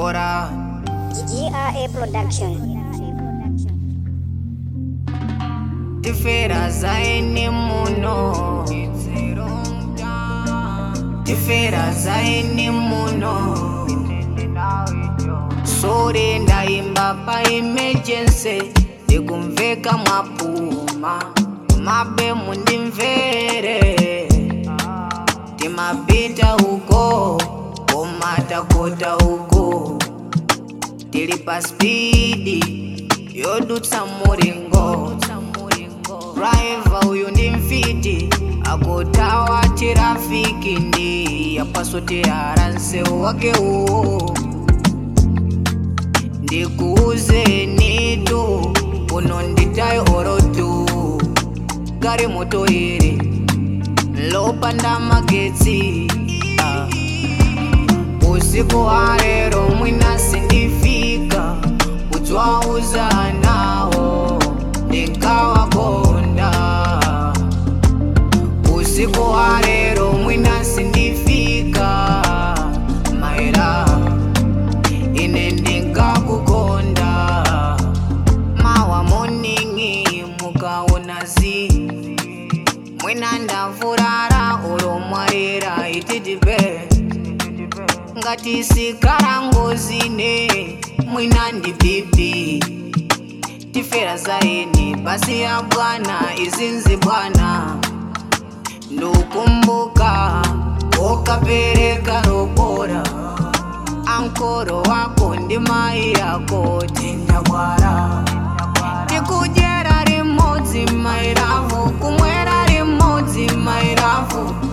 Ora GRA Production. tifera zaini muno tifera zaini muno sore ndaimba pa emergency ndikumveka mwapuma mabe mundimvere timapita uko komatakota uko tili pa spidi yodutsa mulingo driver uyu ndi mfiti akutawa tirafiki ndi yapaswa tiyara nsewu wake uwo ndikuuzeni tu uno nditayi orotu gari moto iri lopanda magetsi ah. usiku wa lero mwina sindifika kutswauza nawo ndinkawakonda usiku wa lero mwina sindifika maera ine ndinkakukonda mawa moningi mukaona zi mwina ndavurara olomwarira ititipe ngati sikara ngozine mwina ndi pipi tifera zaini basi ya bwana izinzi bwana ndukumbuka ukapereka robora ankoro wako ndi mai yako tindabwara tikudyera limodzi mairavu kumwera limodzi mairavu